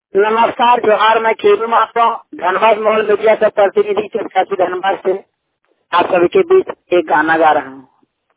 नमस्कार जोहार मैं खेलू माता धनबाद मोहल मीडिया का प्रतिनिधि चर्चा की धनबाद से आप सभी के बीच एक गाना गा रहा हूँ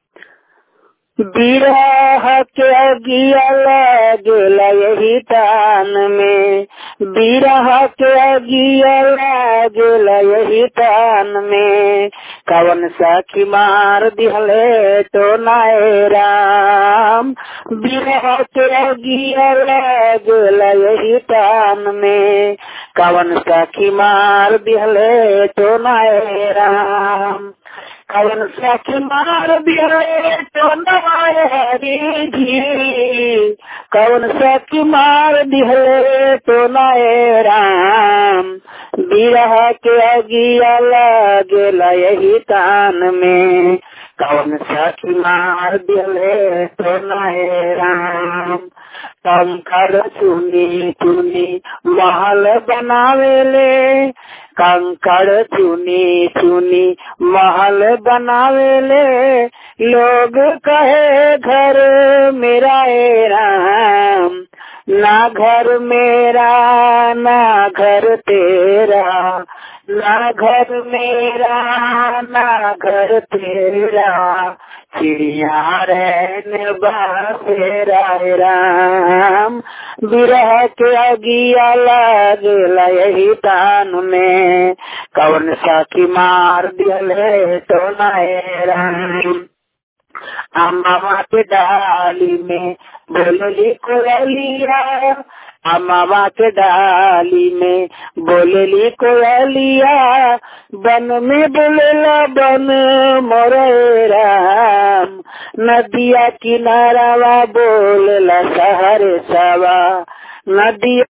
बिरह के गियल गेल यही तान में बिरह के गियल गेल यही तान में कवन सखी मार दिहले तो नाय राम बिरह के गियल गेल यही तान में कवन सखी मार दिहले तो नाय राम कवन सखी मार दिहले तो नाय जी कवन सखी मार दिहले तो नाय राम बिरह के अगिया लगेला यही तान में कवन सखी मार दिहले तो नाय राम कंकर चुनी चुनी महल बनावेले कंकड़ चुनी चुनी महल बनावेले लोग कहे घर मेरा ए राम ना घर मेरा ना घर तेरा ना घर मेरा ना घर तेरा चिड़िया रहने बासेरा राम बिरह के अगिया लगेला यही तान में कौन सा की मार दिले तो नाय राम अम्मा के डाली में बोलली कोयलिया अम्मा के डाली में बोलली कोयलिया बन में बोलेला बन मोरे राम नदिया किनारावा बोलेला सहरे सवा नदिया